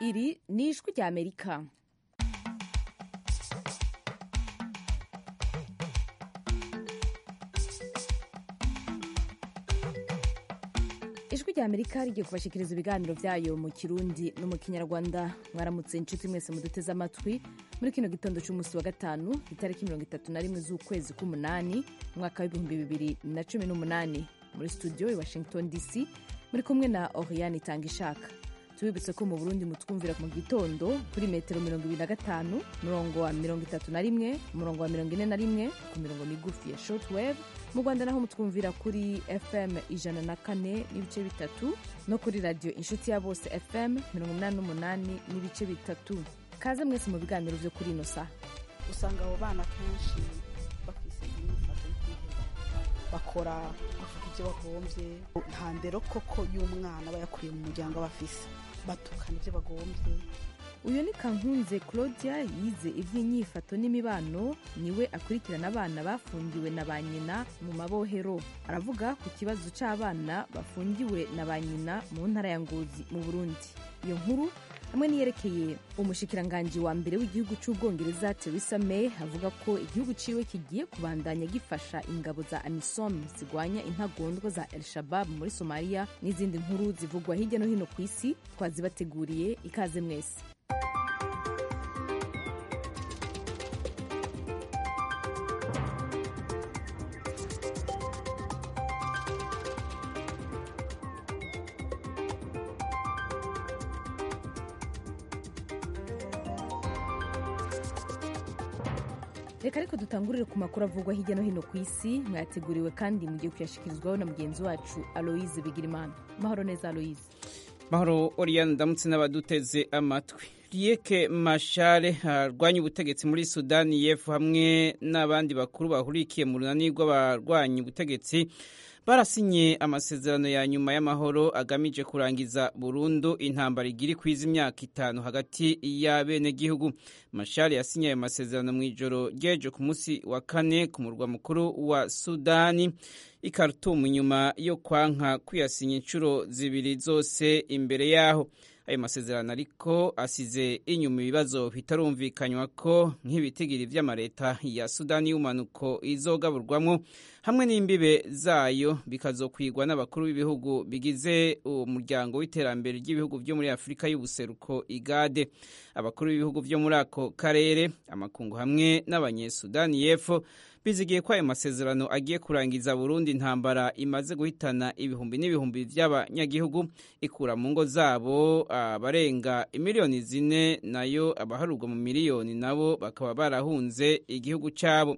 iri ni ijwi rya amerika ijwi rya amerika rigiye kubashikiriza ibiganiro byayo mu kirundi no mu kinyarwanda mwaramutse inshuti mwese muduteze amatwi muri kino gitondo cy'umunsi wa gatanu itariki mirongo itatu na rimwe z'ukwezi k'umunani umwaka w'ibihumbi bibiri na cumi n'umunani muri studio i washington dc muri kumwe na oriane itanga ishaka tubibutse ko mu burundi mutwumvira mu gitondo kuri metero mirongo ibiri na gatanu umurongo wa mirongo itatu na rimwe umurongo wa mirongo ine na rimwe ku mirongo migufi ya shortwave mu rwanda naho mutwumvira kuri fm ijana na kane n'ibice bitatu no kuri radiyo inshuti ya bose fm mirongo inani n'umunani n'ibice bitatu kaze mwese mu biganiro byo kuri ino saha usanga abo bana kenshi bafise imyifato yo kwiheba bakora bavuga ibyo bagombye nta ndero koko y'umwana aba yakuriye mu muryango aba afise batukana ibyo bagombye uyu ni kankunze claudia yize iby'inyifato n'imibano niwe akurikirana abana bafungiwe na ba nyina mu mabohero aravuga ku kibazo cy'abana bafungiwe na ba nyina mu ntara ya ngozi mu burundi iyo nkuru hamwe niyerekeye umushikiranganji wa mbere w'igihugu cy'ubwongereza Theresa May avuga ko igihugu ciwe kigiye kubandanya gifasha ingabo za AMISOM zigwanya intagondwa za El Shabab muri Somalia n'izindi nkuru zivugwa hirya no hino ku isi twazibateguriye ikaze mwese reka ariko dutangurire ku makuru avugwa hirya no hino ku isi mwayateguriwe kandi mugiye kuyashikirizwaho na mugenzi wacu aloise bigirimana mahoro neza aloise mahoro oriyani ndamutse n'abaduteze amatwi riyeke mashare arwanya ubutegetsi muri sudani y'epfo hamwe n'abandi bakuru bahurikiye mu runani rw'abarwanya ubutegetsi barasinye amasezerano ya nyuma y'amahoro agamije kurangiza burundu intambara igiri kwiza imyaka itanu hagati y'abenegihugu mashari yasinye ayo masezerano mu ijoro ry'ejo ku munsi wa kane ku murwa mukuru wa sudani i Khartoum nyuma yo kwanka kuyasinya inshuro zibiri zose imbere yaho ayo masezerano ariko asize inyuma ibibazo bitarumvikanywa ko nk'ibitigiri vy'amareta ya sudani y'umanuko izogaburwamwo hamwe n'imbibe zayo bikazokwigwa n'abakuru b'ibihugu bigize umuryango w'iterambere ry'ibihugu vyo muri afurika y'ubuseruko igade abakuru b'ibihugu vyo muri ako karere amakungu hamwe n'abanyesudani y'epfo bizigiye ko ayo masezerano agiye kurangiza Burundi intambara imaze guhitana ibihumbi n'ibihumbi by'abanyagihugu ikura mu ngo zabo abarenga imiliyoni zine nayo abaharurwa mu miliyoni nabo bakaba barahunze igihugu cyabo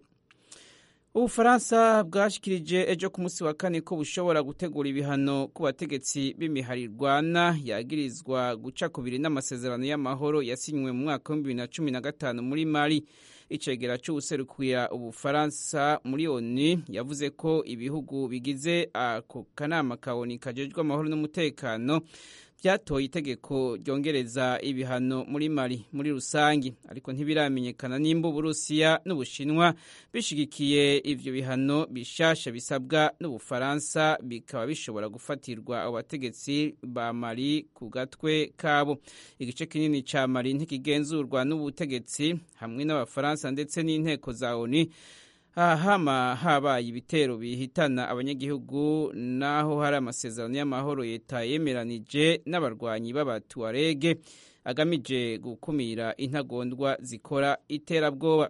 ubufaransa bwashikirije ejo ku munsi wa kane ko bushobora gutegura ibihano ku bategetsi b'imiharirwana yagirizwa guca kubiri n'amasezerano y'amahoro yasinywe mu mwaka w'ibihumbi bibiri na cumi na gatanu muri mali icegera c'uwuserukira ubufaransa muri oni yavuze ko ibihugu bigize ako kanama ka oni kajejwe amahoro n'umutekano byatoye itegeko ryongereza ibihano muri mali muri rusangi ariko ntibiramenyekana nimba uburusiya n'ubushinwa bishigikiye ivyo bihano bishasha bisabwa n'ubufaransa bikaba bishobora gufatirwa abo bategetsi ba mali ku gatwe kabo igice kinini ca mali ntikigenzurwa n'ubutegetsi hamwe n'abafaransa ndetse n'inteko za oni hama habaye ibitero bihitana abanyagihugu naho hari amasezerano y'amahoro leta yemeranije n'abarwanyi b'abatuwarege agamije gukumira intagondwa zikora iterabwoba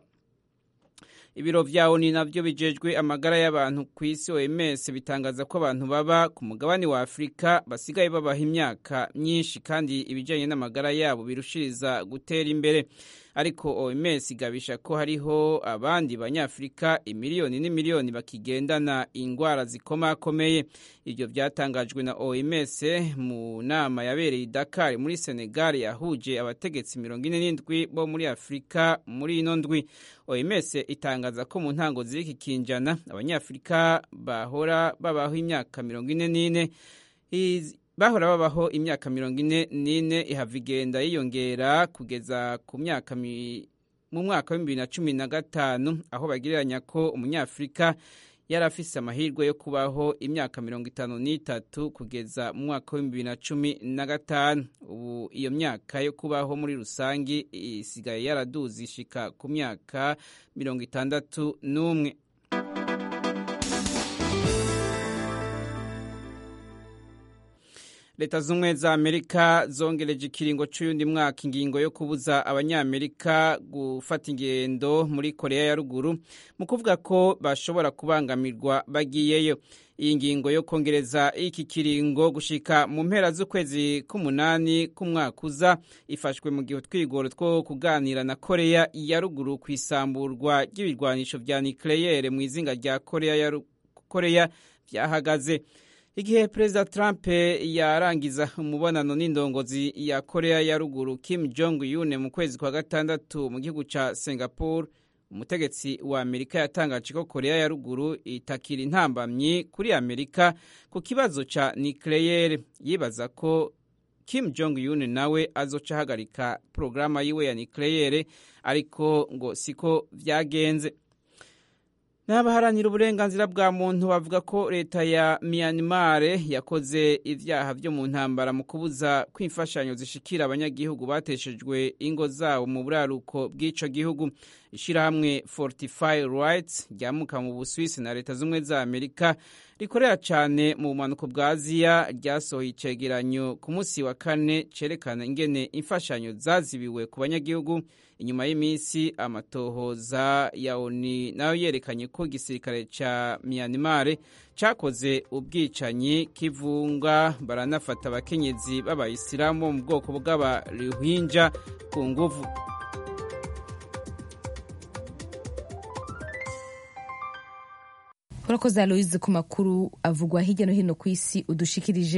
ibiro vya oni navyo bijejwe amagara y'abantu ku isi OMS bitangaza ko abantu baba ku mugabane wa Afurika basigaye babaha imyaka myinshi kandi ibijanye n'amagara yabo birushiriza gutera imbere ariko OMS igabisha ko hariho abandi banyafurika imiliyoni n'imiliyoni bakigendana ingwara zikomakomeye ibyo byatangajwe na OMS mu nama yabereye i Dakar muri Senegal yahuje abategetsi mirongo ine n'indwi bo muri Afurika muri ino ndwi OMS itangaza ko mu ntango z'iki kinjana abanyafurika bahora babaho imyaka mirongo ine n'ine bahora babaho imyaka mirongo ine n'ine ihava igenda yiyongera kugeza ku myaka mu mwaka wa bibiri na cumi na gatanu aho bagereranya ko umunyafurika yari afise amahirwe yo kubaho imyaka mirongo itanu n'itatu kugeza mu mwaka w'ibihumbi bibiri na cumi na gatanu ubu iyo myaka yo kubaho muri rusange isigaye yaraduze ishika ku myaka mirongo itandatu n'umwe leta z'ubumwe za amerika zongereje ikiringo c'uyundi mwaka ingingo yo kubuza abanyamerika gufata ingendo muri korea ya ruguru mu kuvuga ko bashobora kubangamirwa bagiyeyo iyi ngingo yo kongereza iki kiringo gushika mu mpera z'ukwezi k'umunani k'umwaka uza ifashwe mu gihe utwigoro two kuganira na korea ya ruguru ku isamburwa ry'ibirwanisho vya nikleyere mu izinga rya korea ya korea vyahagaze igihe perezida trump yarangiza umubonano n'indongozi ya korea ya ruguru kim jong un mu kwezi kwa gatandatu mu gihugu ca singapore umutegetsi wa amerika yatangaje ko korea ya ruguru itakira intambamyi kuri amerika ku kibazo ca nikleyere yibaza ko kim jong un nawe azoca ahagarika porogaramu yiwe ya nikleyere ariko ngo siko vyagenze n'abaharanira uburenganzira bwa muntu bavuga ko leta ya Myanmar yakoze ivyaha vyo mu ntambara mu kubuza ko imfashanyo zishikira abanyagihugu bateshejwe ingo zabo mu buraruko bw'ico gihugu ishirahamwe Fortify Rights ryamuka mu Buswisi na leta z'umwe za Amerika rikorera cane mu bumanuko bwa Aziya ryasohoye icegeranyo ku munsi wa kane cerekana ingene imfashanyo zazibiwe ku banyagihugu inyuma y'iminsi amatohoza ya ONU nayo yerekanye ko igisirikare ca Myanmar cakoze ubwicanyi kivunga baranafata abakenyezi b'abayisilamu bo mu bwoko bw'abaruhinja ku nguvu urakoze aloise ku makuru avugwa hirya no hino ku isi udushikirije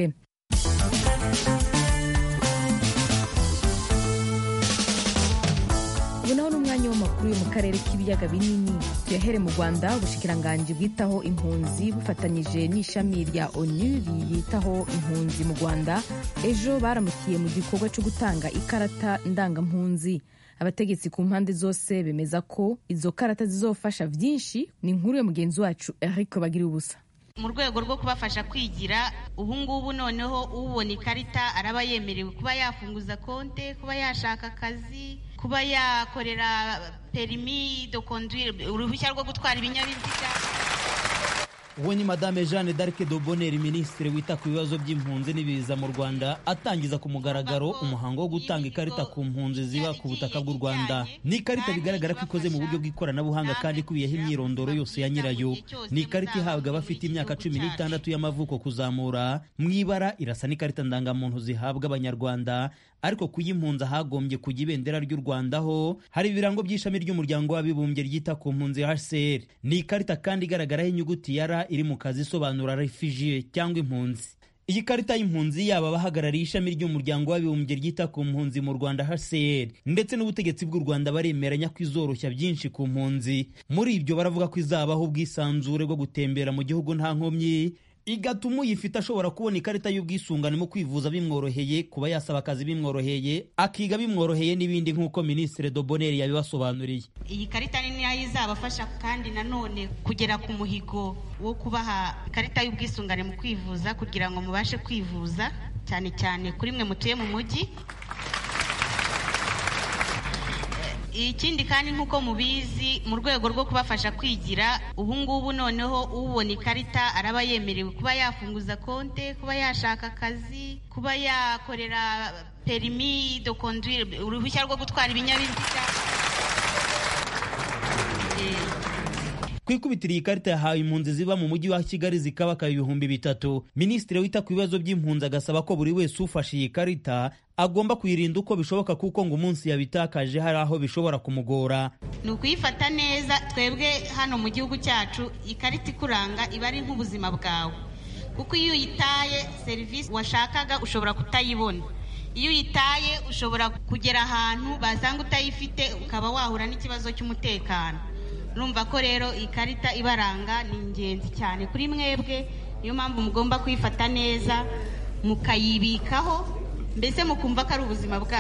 ubu naho ni umwanya w'amakuru yo mu karere k'ibiyaga binini tuyahere mu rwanda ubushikiranganji bwitaho impunzi bufatanyije n'ishami rya onu riyitaho impunzi mu rwanda ejo baramukiye mu gikorwa cyo gutanga ikarata ndangampunzi abategetsi ku mpande zose bemeza ko izo karata zizofasha byinshi ni inkuru ya mugenzi wacu eric bagira ubusa mu rwego rwo kubafasha kwigira ubu ngubu noneho ubona ikarita araba yemerewe kuba yafunguza konte kuba yashaka akazi kuba yakorera perimi do conduire uruhushya rwo gutwara ibinyabiziga uwo ni madame jeanne d'arc de bonheur minisitiri wita ku bibazo by'impunzi n'ibiza mu rwanda atangiza ku mugaragaro umuhango wo gutanga ikarita ku mpunzi ziba ku butaka bw'u rwanda ni ikarita bigaragara ko ikoze mu buryo bw'ikoranabuhanga kandi ikubiyeho imyirondoro yose ya nyirayo ni ikarita ihabwa abafite imyaka cumi n'itandatu y'amavuko kuzamura mu ibara irasa n'ikarita ndangamuntu zihabwa abanyarwanda ariko kuyimpunza hagombye kujya ibendera ry'u Rwanda ho hari ibirango by'ishami ry'umuryango w'abibumbye ryita ku mpunzi HCR ni ikarita kandi igaragaraho inyuguti ya R iri mu kazi isobanura refugee cyangwa impunzi iyi karita y'impunzi yaba abahagarariye ishami ry'umuryango w'abibumbye ryita ku mpunzi mu Rwanda HCR ndetse n'ubutegetsi bw'u Rwanda baremeranya ko izoroshya byinshi ku mpunzi muri ibyo baravuga ko izabaho ubwisanzure bwo gutembera mu gihugu nta nkomyi igatuma uyifite ashobora kubona ikarita y'ubwisungane mu kwivuza bimworoheye kuba yasaba akazi bimworoheye akiga bimworoheye n'ibindi nk'uko minisitiri doboneri yabibasobanuriye iyi karita ni nayo izabafasha kandi nanone kugera ku muhigo wo kubaha ikarita y'ubwisungane mu kwivuza kugira ngo mubashe kwivuza cyane cyane kuri mwe mutuye mu mujyi ikindi kandi nk'uko mubizi mu rwego rwo kubafasha kwigira ubu ngubu noneho ubona ikarita araba yemerewe kuba yafunguza konte kuba yashaka akazi kuba yakorera perimi do conduire uruhushya rwo gutwara ibinyabiziga ku ikubitiro iyi karita yahawe impunzi ziba mu mujyi wa kigali zikabaka ibihumbi bitatu minisitiri wita ku bibazo by'impunzi agasaba ko buri wese ufashe iyi karita agomba kuyirinda uko bishoboka kuko ngo umunsi yabitakaje hari aho bishobora kumugora ni ukuyifata neza twebwe hano mu gihugu cyacu ikarita ikuranga iba ari nk'ubuzima bwawe kuko iyo uyitaye serivisi washakaga ushobora kutayibona iyo uyitaye ushobora kugera ahantu basanga utayifite ukaba wahura n'ikibazo cy'umutekano urumva ko rero iyi karita ibaranga ni ingenzi cyane kuri mwebwe niyo mpamvu mugomba kuyifata neza mukayibikaho mbese mukumva ko ari ubuzima bwanyu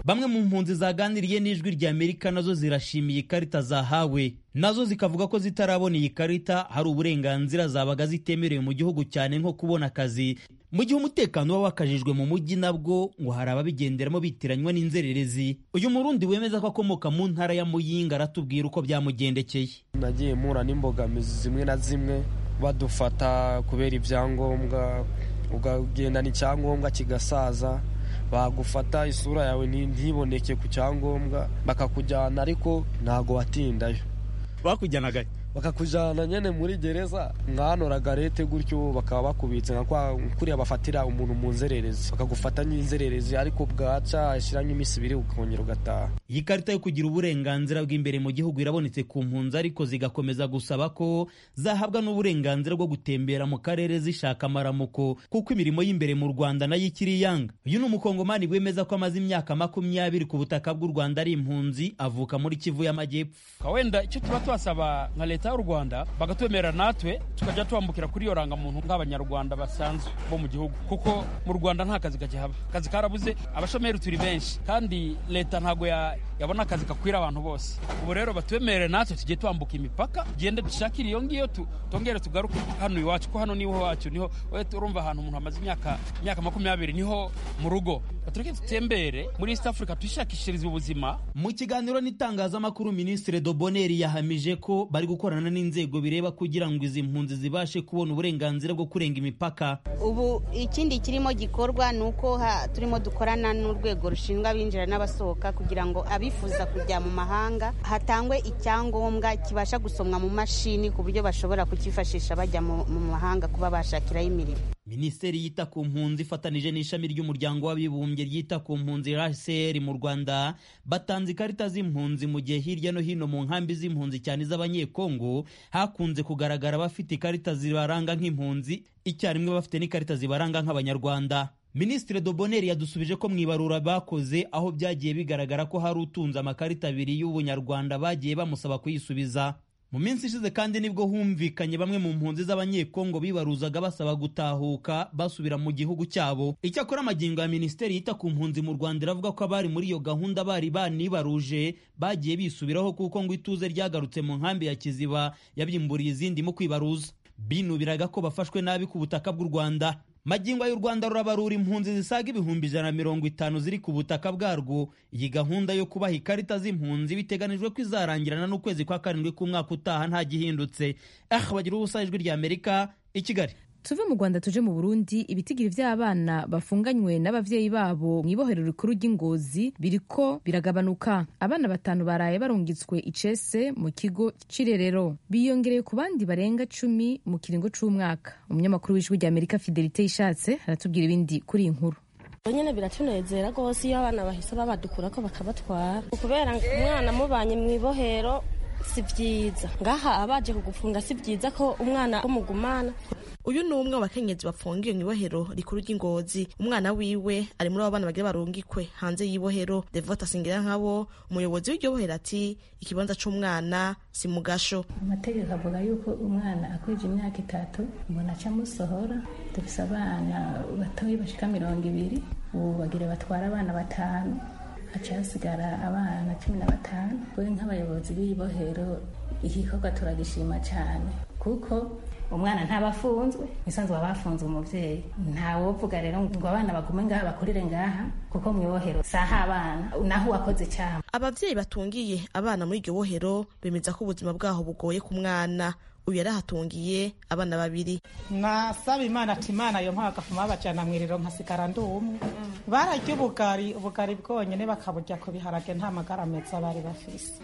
bamwe mu mpunzi zaganiriye n'ijwi rya amerika nazo zirashimiye ikarita zahawe nazo zikavuga ko zitarabona iyi karita hari uburenganzira zabaga zitemerewe mu gihugu cyane nko kubona akazi mu gihe umutekano uba wakajijwe mu mujyi nabwo ngo hari ababigenderamo bitiranywa n'inzererezi uyu murundi wemeza ko akomoka mu ntara ya muyinga aratubwira uko byamugendekeye nagiye mpura n'imbogamizi zimwe na zimwe badufata kubera ibyangombwa ukagendana icyangombwa kigasaza bagufata isura yawe ntiboneke ku cyangombwa bakakujyana ariko ntago watindayo bakujyanaga bakakujyana nyine muri gereza mwanoraga lete gutyo bakaba bakubitse nka kuriya bafatira umuntu mu nzererezi bakagufata nk'inzererezi ariko bwaca hashyira nk'iminsi ibiri ukongera ugataha iyi karita yo kugira uburenganzira bw'imbere mu gihugu irabonetse ku mpunzi ariko zigakomeza gusaba ko zahabwa n'uburenganzira bwo gutembera mu karere zishaka amaramuko kuko imirimo y'imbere mu rwanda nayo ikiri yanga uyu ni umukongomani wemeza ko amaze imyaka makumyabiri ku butaka bw'u rwanda ari impunzi avuka muri kivu y'amajyepfo wenda icyo tuba twasaba nka leta y'u rwanda bakatwemerera natwe tukajya twambukira kuri iyo rangamuntu nk'abanyarwanda basanzwe bo mu gihugu kuko mu rwanda nta kazi gakihaba akazi karabuze abashomeri turi benshi kandi leta ntabwo yabona akazi kakwira abantu bose ubu rero batwemerere natwe tujye twambuka imipaka tugende dushakire iyo ngiyo tongere tugaruke hano iwacu ko hano niho wacu niho urumva ahantu umuntu amaze imyaka imyaka makumyabiri niho mu rugo batureke dutembere muri east africa twishakishirize ubuzima mu kiganiro n'itangazamakuru minisitiri doboneri yahamije ko bari gukorana n'inzego bireba kugira ngo izi mpunzi zibashe kubona uburenganzira bwo kurenga imipaka ubu ikindi kirimo gikorwa ni uko turimo dukorana n'urwego rushinzwe abinjira n'abasohoka kugira ngo abifuza kujya mu mahanga hatangwe icyangombwa kibasha gusomwa mu mashini ku buryo bashobora kukifashisha bajya mu mahanga kuba bashakiraho imirimo minisiteri yita ku mpunzi ifatanije n'ishami ry'umuryango w'abibumbye ryita ku mpunzi rcr mu rwanda batanze ikarita z'impunzi mu gihe hirya no hino mu nkambi z'impunzi cyane z'abanyekongo hakunze kugaragara abafite ikarita zibaranga nk'impunzi icyarimwe bafite n'ikarita zibaranga nk'abanyarwanda minisitiri doboneri yadusubije ko mu ibarura bakoze aho byagiye bigaragara ko hari utunze amakarita abiri y'ubunyarwanda bagiye bamusaba kuyisubiza mu minsi ishize kandi nibwo humvikanye bamwe mu mpunzi z'abanyekongo bibaruzaga basaba gutahuka basubira mu gihugu cyabo icyakora amagingo ya minisiteri yita ku mpunzi mu rwanda iravuga ko abari muri iyo gahunda bari banibaruje bagiye bisubiraho kuko ngo ituze ryagarutse mu nkambi ya kiziba yabyimburiye izindi mu kwibaruza binubiraga ko bafashwe nabi ku butaka bw'u rwanda magingo y'u rwanda rurabarura impunzi zisaga ibihumbi ijana na mirongo itanu ziri ku butaka bwarwo iyi gahunda yo kubaha ikarita z'impunzi biteganijwe ko izarangirana n'ukwezi kwa karindwi k'umwaka utaha nta gihindutse ah bagira ubusa ijwi rya amerika i kigali tuve mu rwanda tuje mu burundi ibitigiri by'abana bafunganywe n'ababyeyi babo mu ibohero rikuru ry'ingozi biriko biragabanuka abana batanu baraye barungitswe icese mu kigo c'irerero biyongereye ku bandi barenga cumi mu kiringo c'umwaka umunyamakuru w'ijwi rya amerika fidelite yishatse aratubwira ibindi kuri iyi nkuru nyine biratunezera rwose iyo abana bahise babadukura ko bakabatwara kubera umwana amubanye mu ibohero si byiza ngaha abaje kugufunga si byiza ko umwana mugumana uyu ni umwe mu bakenyezi bafungiwe mu ibohero rikuru ry'ingozi umwana wiwe ari muri abo bana bagira barungikwe hanze y'ibohero devota asingira nkabo umuyobozi w'iryo bohero ati ikibanza c'umwana si mu gasho amategeko avuga yuko umwana akwije imyaka itatu mbona aca amusohora dufise abana batoyi bashika mirongo ibiri ubu bagira batwara abana batanu haca hasigara abana cumi na batanu we nk'abayobozi b'ibohero igikorwa turagishima cyane kuko umwana ntaba afunzwe nisanzwe baba bafunze umubyeyi ntawovuga rero ngo abana bagume ngaha bakurire ngaha kuko mu ibohero saha abana naho uwakoze icyaha ababyeyi batungiye abana muri iryo bohero bemeza ko ubuzima bwaho bugoye ku mwana uyu yari ahatungiye abana babiri nasaba imana ati imana yo mpaka bagafuma babajyana mu iriro nkasigara ndi umwe bararya ubugari ubugari bwonyine bakaburya ku biharage nta magara meza bari bafise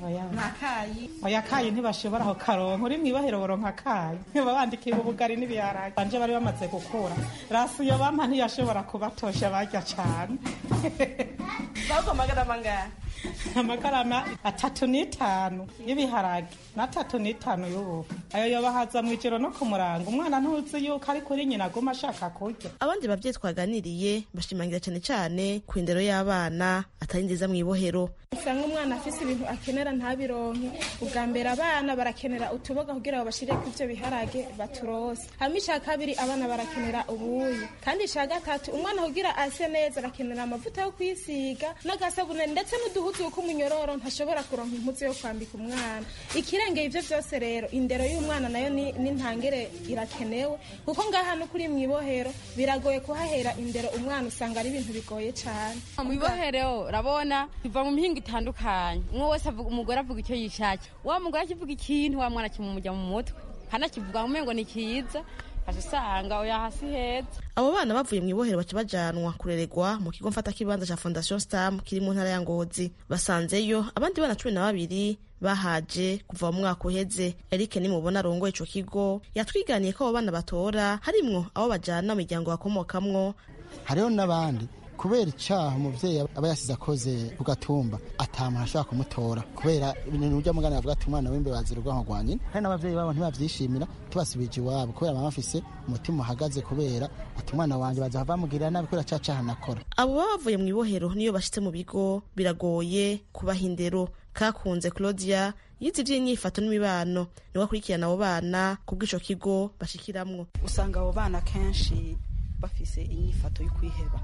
oya kayi ntibashobora aho karonka uri mu ibohero boronka kayi babandikiye ubugari n'ibiharage banje bari bamaze gukura rasi iyo bampa ntiyashobora kubatosha barya cyane bagomagana amangara amagarama atatu n'itanu y'ibiharage n'atatu n'itanu y'ubufu ayo yobahaza mu ijoro no ku murango umwana ntuzi yuko ari kuri nyina aguma ashaka kurya abandi babyeyi twaganiriye bashimangira cyane cyane ku indero y'abana atari nziza mu ibohero usanga umwana afise ibintu akenera ntabironke ubwa mbere abana barakenera utuboga kugira ngo bashire ku ivyo biharage baturose hama ica kabiri abana barakenera ubuyi kandi ica gatatu umwana kugira ase neza arakenera amavuta yo kwisiga n'agasabune ndetse n'uduhuzu kuko umunyororo ntashobora kuronka impuzu yo kwambika umwana ikirengeye ivyo vyose rero indero y'umwana nayo ni ni ntangere irakenewe kuko ngaha no kuri mwibohero biragoye kuhahera indero umwana usanga ari ibintu bigoye cane mu ibohero urabona biva mu mihingo itandukanye umwe wese avuga umugore avuga icyo yishakiye wa mugore akivuga ikintu wa mwana kimumujya mu mutwe hanakivuga mu mengo ni kiza aje usanga oya hasi heza abo bana bavuye mu ibohero baca bajanwa kureregwa mu kigo mfatakibanza ca fondation stam kiri mu ntara ya ngozi basanzeyo abandi bana cumi na babiri bahaje kuva mu mwaka uheze eric nimubona arongoye ico kigo yatwiganiye ko abo bana batora harimwo abo bajana mu miryango bakomokamwo hariho n'abandi kubera icyaha umubyeyi aba yasize akoze ku gatumba atamuntu ashobora kumutora kubera ibintu ujya mugana bavuga ati umwana w'imbe bazira urwanko rwa nyina hari n'ababyeyi babo ntibabyishimira tubasubije iwabo kubera baba bafise umutima uhagaze kubera ati umwana wanjye baza bamugirira nabi kubera cya cyaha nakora abo baba bavuye mu ibohero niyo bashitse mu bigo biragoye kubaha indero kakunze claudia yize iby'inyifato n'imibano niwe akurikirana abo bana ku bw'ico kigo bashikiramwo usanga abo bana kenshi bafise inyifato yo kwiheba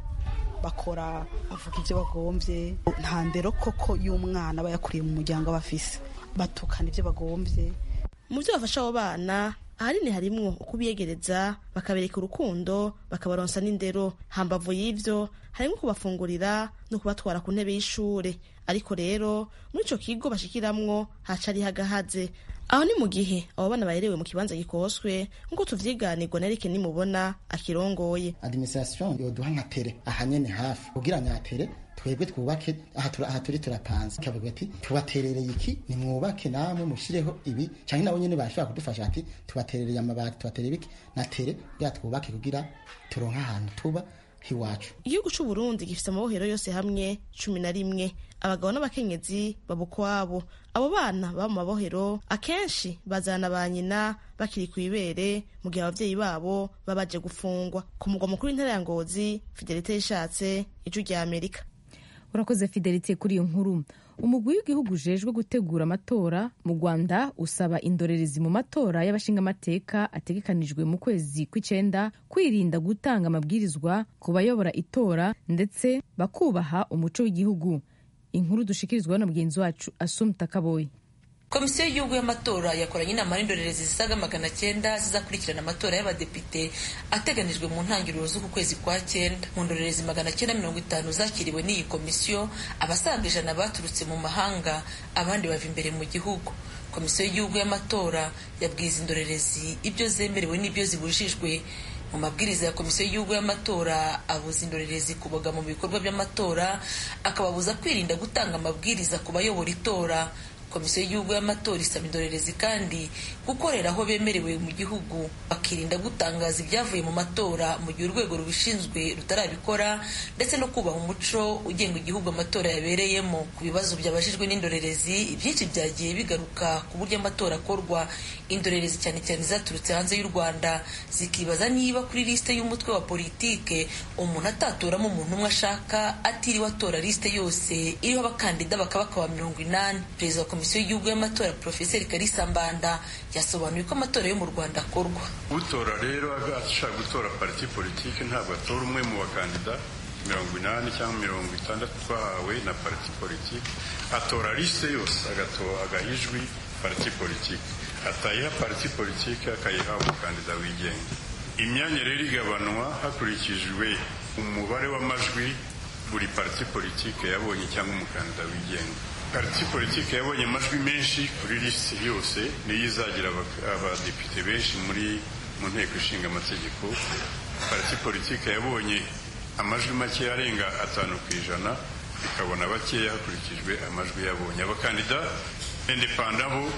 bakora bavuga ibyo bagombye nta ndero koko y'umwana aba yakuriye mu muryango aba afise batukana ibyo bagombye mu byo bafasha abo bana ahanini harimwo ukubiyegereza bakabereka urukundo bakabaronsa n'indero hambavu y'ivyo harimo kubafungurira no kubatwara ku ntebe y'ishure ariko rero muri ico kigo bashikiramwo haca ari hagahaze aho ni mu gihe abo bana baherewe mu kibanza gikoswe nk'uko tuvyiganirwa na Eric nimubona akirongoye administration yoduha nka tere ahanyene hafi kugira nyatere twebwe twubake aha turi turapanze kavuga ati tubaterereye iki nimwubake namwe mushireho ibi canke nabo nyene bashobora kudufasha ati tubaterereye amabati tubaterere iki na tere kugira twubake kugira turonke ahantu tuba hiwacu igihugu c'u Burundi gifise amabohero yose hamwe cumi na rimwe abagabo n'abakenyezi babukwabo abo bana baba mu mabohero akenshi bazana ba nyina bakiri ku ibere mu gihe abavyeyi babo baba baje gufungwa ku mugwa mukuru w'intara ya ngozi fidelite yishatse ijwi rya amerika urakoze fidelite kuri iyo nkuru umugwi w'igihugu ujejwe gutegura amatora mu rwanda usaba indorerezi mu matora y'abashingamateka ategekanijwe mu kwezi kw'icenda kwirinda gutanga amabwirizwa ku bayobora itora ndetse bakubaha umuco w'igihugu inkuru dushikirizwa na mugenzi wacu asumta kaboyi komisiyo y'igihugu y'amatora yakoranye inama n'indorerezi zisaga magana cyenda zizakurikirana amatora y'abadepite ateganijwe mu ntangiriro z'uku kwezi kwa cyenda mu ndorerezi magana cyenda mirongo itanu zakiriwe n'iyi komisiyo abasaga ijana baturutse mu mahanga abandi bava imbere mu gihugu komisiyo y'igihugu y'amatora yabwiye izi ndorerezi ibyo zemerewe n'ibyo zibujijwe mu mabwiriza ya komisiyo y'igihugu y'amatora abuza indorerezi kuboga mu bikorwa by'amatora akababuza kwirinda gutanga amabwiriza ku bayobora itora komisiyo y'igihugu y'amatora isaba indorerezi kandi gukorera aho bemerewe mu gihugu bakirinda gutangaza ibyavuye mu matora mu gihe urwego rubishinzwe rutarabikora ndetse no kubaha umuco ugenga igihugu amatora yabereyemo ku bibazo byabajijwe n'indorerezi ibyinshi byagiye bigaruka ku buryo amatora akorwa indorerezi cyane cyane zaturutse hanze y'u rwanda zikibaza niba kuri lisite y'umutwe wa politike umuntu atatoramo umuntu umwe ashaka atiriwe atora lisite yose iriho abakandida bakaba bakaba mirongo inani perezida wa komisiyo y'igihugu y'amatora porofeseri karisa mbanda yasobanuye ko amatora yo mu rwanda akorwa utora rero ashaka gutora pariti politike ntabwo atora umwe mu bakandida mirongo inani cyangwa mirongo itandatu twahawe na pariti politike atora lisite yose agaha ijwi pariti politike atayiha pariti politike akayiha umukandida wigenga imyanya rero igabanwa hakurikijwe umubare w'amajwi buri pariti politike yabonye cyangwa umukandida wigenga pariti politike yabonye amajwi menshi kuri lisiti yose niyo izagira abadepite benshi muri mu nteko ishinga amategeko pariti politike yabonye amajwi make arenga atanu ku ijana ikabona bakeya hakurikijwe amajwi yabonye abakandida indepanda bo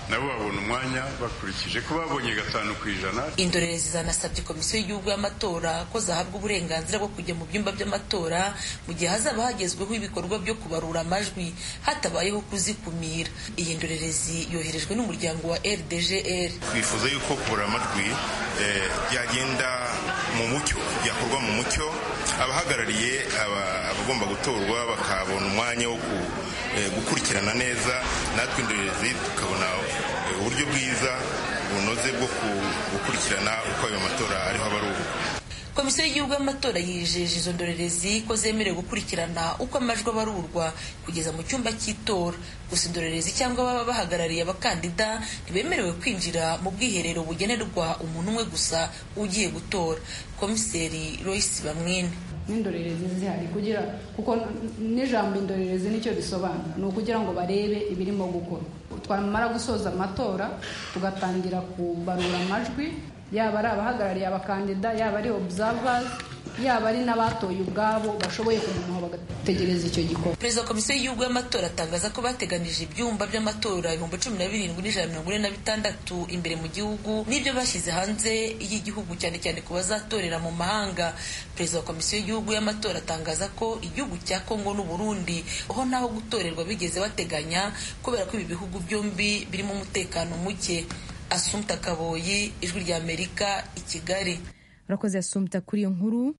nabo babona umwanya bakurikije ko babonye gatanu ku ijana indorerezi zanasabye komisiyo y'igihugu y'amatora ko zahabwa uburenganzira bwo kujya mu byumba by'amatora mu gihe hazaba hagezweho ibikorwa byo kubarura amajwi hatabayeho kuzikumira iyi ndorerezi yoherejwe n'umuryango wa rdgr twifuza yuko kubura amajwi byagenda mu mucyo byakorwa mu mucyo abahagarariye abagomba gutorwa bakabona umwanya wo gukurikirana neza natwe indorerezi tukabona uburyo bwiza bunoze bwo gukurikirana uko ayo matora ariho abarurwa komisiyo y'igihugu y'amatora yijeje izo ndorerezi ko zemerewe gukurikirana uko amajwi abarurwa kugeza mu cyumba cy'itora gusa indorerezi cyangwa baba bahagarariye abakandida ntibemerewe kwinjira mu bwiherero bugenerwa umuntu umwe gusa ugiye gutora komiseri royce bamwine n'indorerezi zihari kugira kuko n'ijambo indorerezi nicyo bisobanura ni ukugira ngo barebe ibirimo gukorwa twamara gusoza amatora tugatangira kubarura amajwi yaba ari abahagarariye abakandida yaba ari observers yaba ari n'abatoye ubwabo bashoboye kugumaho bagategereza icyo gikorwa perezida wa komisiyo y'igihugu y'amatora atangaza ko bateganije ibyumba by'amatora ibihumbi cumi na birindwi n'ijana mirongo ine na bitandatu imbere mu gihugu n'ibyo bashyize hanze y'igihugu cyane cyane ku bazatorera mu mahanga perezida wa komisiyo y'igihugu y'amatora atangaza ko igihugu cya kongo n'uburundi aho naho gutorerwa bigeze bateganya kubera ko ibi bihugu byombi birimo umutekano muke asumta kaboyi ijwi ry'amerika i kigali urakoze asumta kuri iyo nkuru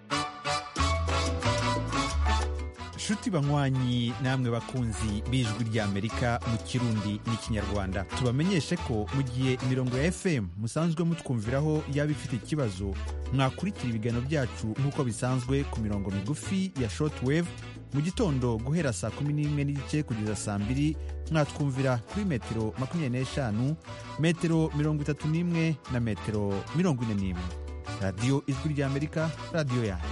nshuti banywanyi namwe bakunzi b'ijwi ry'amerika mu kirundi n'ikinyarwanda tubamenyeshe ko mu gihe imirongo ya fm musanzwe mutwumviraho yaba ifite ikibazo mwakurikira ibiganiro byacu nk'uko bisanzwe ku mirongo migufi ya shortwave mu gitondo guhera saa kumi n'imwe n'igice kugeza saa mbiri mwatwumvira kuri metero makumyabiri n'eshanu metero mirongo itatu n'imwe na metero mirongo ine n'imwe radiyo ijwi ry'amerika radiyo yanyu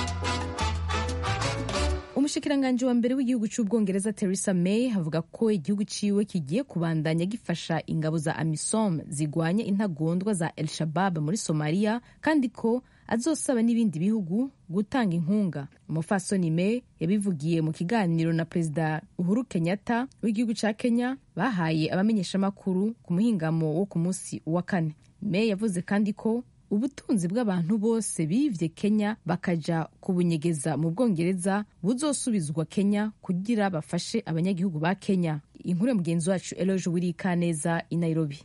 umushikiranganji wa mbere w'igihugu cy'ubwongereza Theresa May avuga ko igihugu ciwe kigiye kubandanya gifasha ingabo za AMISOM zigwanya intagondwa za El Shabab muri Somalia kandi ko azosaba n'ibindi bihugu gutanga inkunga umufasoni May yabivugiye mu kiganiro na perezida Uhuru Kenyatta w'igihugu cya Kenya bahaye abamenyeshamakuru ku muhingamo wo ku munsi wa kane May yavuze kandi ko ubutunzi bw'abantu bose bivye Kenya bakaja kubunyegeza mu Bwongereza buzosubizwa Kenya kugira bafashe abanyagihugu ba Kenya inkuru ya mugenzi wacu Eloge Wirikaneza i Nairobi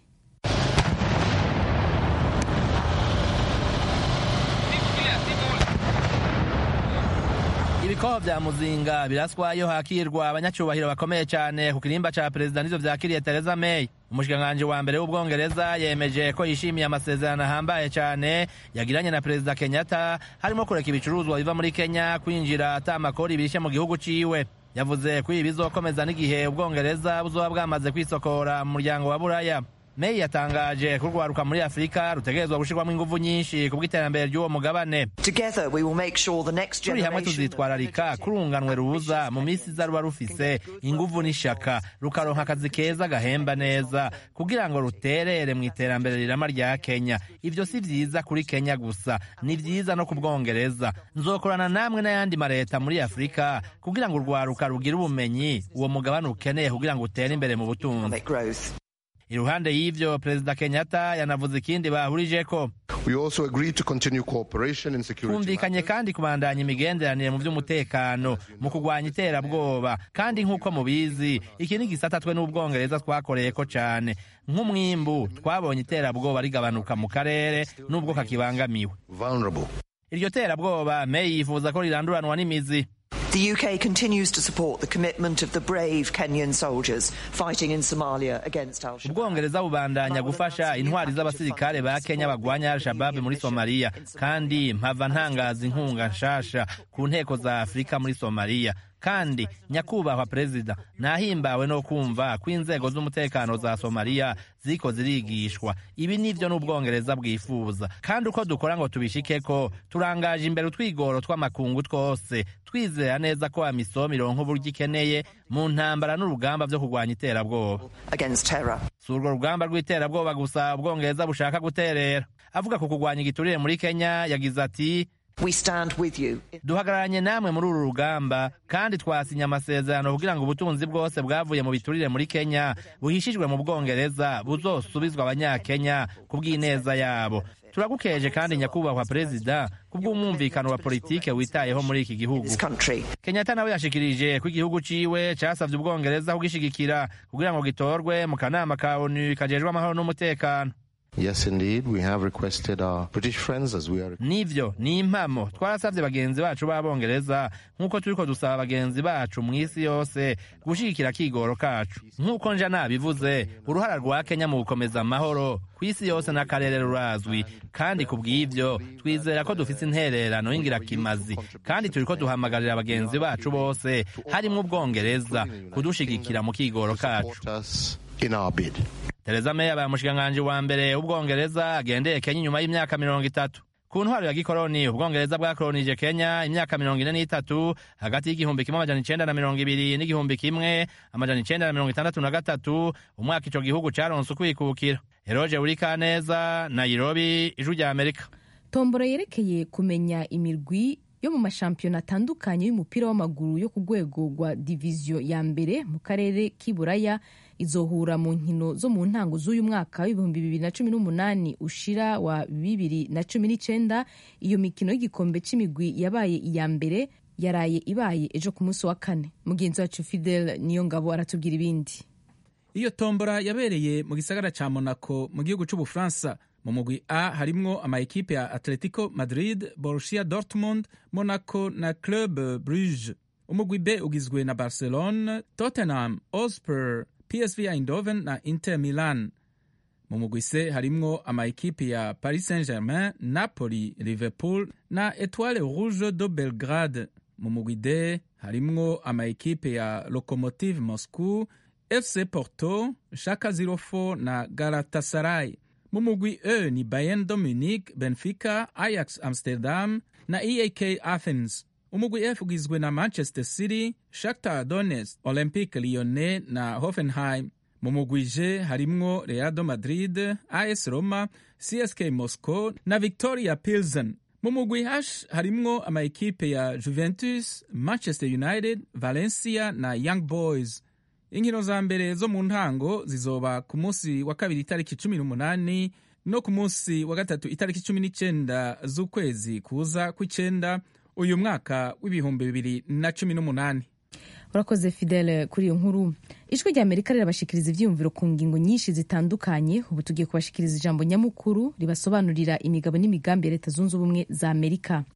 ibikoho vya muzinga biraswayo hakirwa abanyacyubahiro bakomeye cyane ku kirimba ca perezida nivyo vyakiriye Theresa May umushikiranganji wa mbere w'ubwongereza yemeje ko yishimiye amasezerano ahambaye cyane yagiranye na perezida kenyatta harimo kureka ibicuruzwa biva muri kenya kwinjira ata amakori bishe mu gihugu ciwe yavuze ko ibi bizokomeza n'igihe ubwongereza buzoba bwamaze kwisokora mu muryango wa buraya May yatangaje ko urwaruka muri Afurika rutegerezwa gushirwamo ingufu nyinshi ku bw'iterambere ry'uwo mugabane turi hamwe tuzitwararika ko urunganwe ruza mu minsi iza ruba rufise ingufu n'ishaka rukaronka akazi keza gahemba neza kugira ngo ruterere mu iterambere rirama rya Kenya ivyo si vyiza kuri Kenya gusa ni vyiza no ku Bwongereza nzokorana namwe n'ayandi mareta muri Afurika kugira ngo urwaruka rugire ubumenyi uwo mugabane ukeneye kugira ngo utere imbere mu butunzi iruhande y'ivyo perezida kenyatta yanavuze ikindi bahurijeko twumvikanye kandi kubandanya imigenderanire mu vy'umutekano mu kugwanya iterabwoba kandi nk'uko mubizi iki ni gisata twe n'ubwongereza twakoreyeko cane nk'umwimbu twabonye iterabwoba rigabanuka mu karere n'ubwo kakibangamiwe iryo terabwoba meyi yifuza ko riranduranwa n'imizi The UK continues to support the commitment of the brave Kenyan soldiers fighting in Somalia against Al-Shabaab. ubwongereza bubandanya gufasha intwari z'abasirikare ba kenya bagwanya al-shabaab muri somaliya kandi mpava ntangaza inkunga nshasha ku nteko za afurika muri somaliya kandi nyakubahwa perezida nahimbawe no kumva ko inzego z'umutekano za somaliya ziko zirigishwa ibi nivyo n'ubwongereza bwifuza kandi uko dukora ngo tubishikeko turangaje imbere utwigoro tw'amakungu twose twizera neza ko amisom ironka uburyo ikeneye mu ntambara n'urugamba vyo kurwanya iterabwoba si urwo rugamba rw'iterabwoba gusa ubwongereza bushaka guterera avuga ku kurwanya igiturire muri kenya yagize ati We stand with you. duhagararanye namwe muri uru rugamba kandi twasinye amasezerano kugira ngo ubutunzi bwose bwavuye mu biturire muri kenya buhishijwe mu bwongereza buzosubizwa abanyakenya ku bw'ineza yabo turagukeje kandi nyakubahwa perezida ku bw'umwumvikano wa politike witayeho muri iki gihugu kenyatta nawe yashikirije ko igihugu ciwe casavye ubwongereza kugishigikira kugira ngo gitorwe mu kanama ka onu kajejwe amahoro n'umutekano Yes, indeed. We have requested our British friends as we are. nivyo ni impamo twarasavye bagenzi bacu b'abongereza nk'uko turiko dusaba bagenzi bacu mw'isi yose gushigikira akigoro kacu nk'uko nja nabivuze uruhara rwa kenya mu gukomeza amahoro kw'isi yose n'akarere rurazwi kandi ku bw'ivyo twizera ko dufise intererano y'ingirakimazi kandi turiko duhamagarira bagenzi bacu bose harimwo ubwongereza kudushigikira mu kigoro kacu In our bid. Theresa May abaye umushikiranganji wa mbere w'ubwongereza agendeye Kenya inyuma y'imyaka mirongo itatu ku ntwaro ya gikoroni ubwongereza bwakolonije kenya imyaka mirongo ine n'itatu hagati y'igihumbi kimwe amajana icenda na mirongo ibiri n'igihumbi kimwe amajana icenda na mirongo itandatu na gatatu umwaka ico gihugu caronse ukwikukira eroje urikaneza nairobi ijwi rya amerika tombora yerekeye kumenya imirwi yo mu mashampiyona atandukanye y'umupira w'amaguru yo ku rwego rwa diviziyo ya mbere mu karere k'iburaya izohura mu nkino zo mu ntango z'uyu mwaka w'ibihumbi bibiri na cumi n'umunani ushira wa bibiri na cumi n'icenda iyo mikino y'igikombe c'imigwi yabaye iya mbere yaraye ibaye ejo ku munsi wa kane mugenzi wacu fidel niyo ngabo aratubwira ibindi iyo tombora yabereye mu gisagara ca monaco mu gihugu c'ubufaransa mu mugwi a harimwo amaekipe ya atletico madrid borussia dortmund monaco na club bruge umugwi b ugizwe na barcelone tottenham osper psv eindhoven na inter milan mu mugwi c harimwo amaekipe ya paris saint germain napoli liverpool na etoile rouge de belgrade mu mugwi d harimwo amaekipe ya locomotive moscow fc porto shaka 04 na galatasaray mu mugwi e ni bayern de munich benfica ajax amsterdam na eak athens umugwi f ugizwe na manchester city shakhtar donetsk olympique lyonnais na hoffenheim mu mugwi j harimwo real madrid as roma csk moscow na victoria pilsen mu mugwi h harimwo amaekipe ya juventus manchester united valencia na young boys inkino za mbere zo mu ntango zizoba ku munsi wa kabiri itariki cumi n'umunani no ku munsi wa gatatu itariki cumi n'icenda z'ukwezi kuza kw'icenda uyu mwaka w'ibihumbi bibiri na cumi n'umunani urakoze fidele kuri iyo nkuru ijwi rya amerika rirabashikiriza ivyiyumviro ku ngingo nyinshi zitandukanye ubu tugiye kubashikiriza ijambo nyamukuru ribasobanurira imigabo n'imigambi ya leta zunze ubumwe za amerika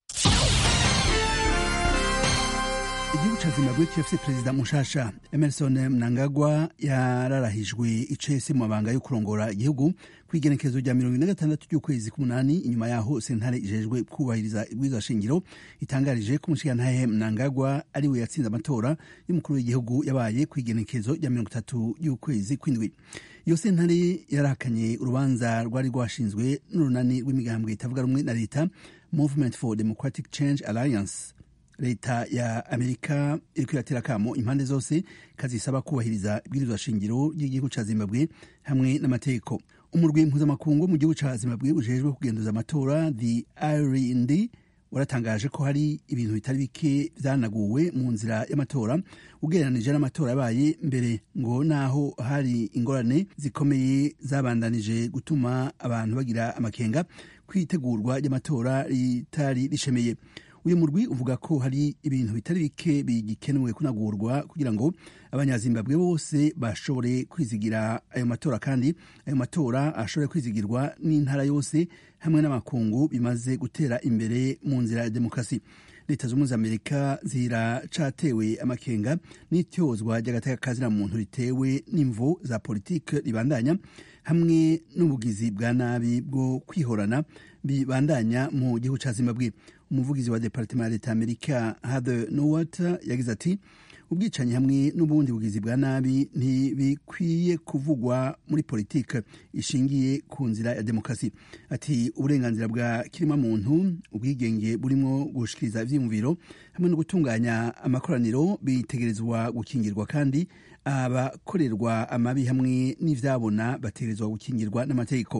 igihugu ca zimbabwe kirafise perezida mushasha emerson mnangagwa yararahijwe icese mu mabanga yo kurongora igihugu kw'igenekerezo rya mirongo ine na gatandatu ry'ukwezi k'umunani inyuma yaho sentare ijejwe kubahiriza ibwirizwa shingiro itangarije ko umushikirantahe mnangagwa ari we yatsinze amatora y'umukuru w'igihugu yabaye kw'igenekerezo rya mirongo itatu y'ukwezi kw'indwi iyo sentare yarahakanye urubanza rwari rwashinzwe n'urunani rw'imigambwe itavuga rumwe na leta movement for democratic change alliance leta ya amerika iriko iratera akamo impande zose kazisaba kubahiriza ibwirizwa shingiro ry'igihugu ca zimbabwe hamwe n'amategeko umurwi mpuzamakungu mu gihugu ca zimbabwe ujejwe kugenduza amatora the irnd waratangaje ko hari ibintu bitari bike vyanaguwe mu nzira y'amatora ugereranije n'amatora yabaye mbere ngo naho hari ingorane zikomeye zabandanije gutuma abantu bagira amakenga kwitegurwa ry'amatora ritari rishemeye uyu murwi uvuga ko hari ibintu bitari bike bigikenewe kunagurwa kugira ngo abanyazimbabwe bose bashobore kwizigira ayo matora kandi ayo matora ashobore kwizigirwa n'intara yose hamwe n'amakungu bimaze gutera imbere mu nzira ya demokarasi leta z'ubumwe za amerika ziracatewe amakenga n'ityozwa ry'agateka muntu ritewe n'imvu za politike ribandanya hamwe n'ubugizi bwa nabi bwo kwihorana bibandanya mu gihugu ca zimbabwe umuvugizi wa departement ya leta amerika heather nowat yagize ati ubwicanyi hamwe n'ubundi bugizi bwa nabi ntibikwiye kuvugwa muri politike ishingiye ku nzira ya demokarasi ati uburenganzira bwa kirima muntu ubwigenge burimo gushikiriza ivyiyumviro hamwe no gutunganya amakoraniro bitegerezwa gukingirwa kandi abakorerwa amabi hamwe n'ivyabona bategerezwa gukingirwa n'amategeko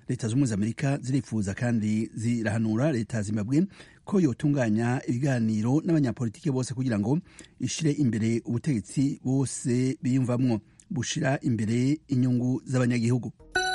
leta z'ubumwe za amerika zirifuza kandi zirahanura leta ya zimbabwe ko yotunganya ibiganiro n'abanyapolitike bose kugira ngo ishire imbere ubutegetsi bose biyumvamwo bushira imbere inyungu z'abanyagihugu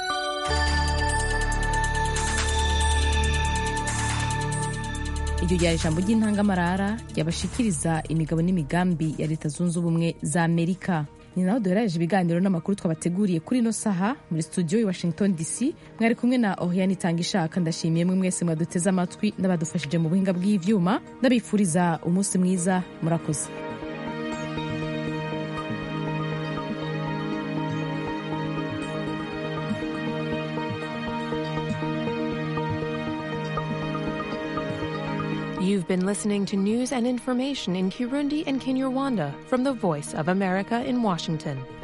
iryo ryari ijambo ry'intangamarara ryabashikiriza imigabo n'imigambi ya leta zunze ubumwe za amerika ni naho duherereje ibiganiro n'amakuru twabateguriye kuri ino saha muri studio i washington dc mwari kumwe na oriane itanga ishaka ndashimiye mwe mwese mwaduteze amatwi n'abadufashije mu buhinga bw'ivyuma ndabifuriza umunsi mwiza murakoze You've been listening to news and information in Kirundi and Kinyarwanda from the Voice of America in Washington.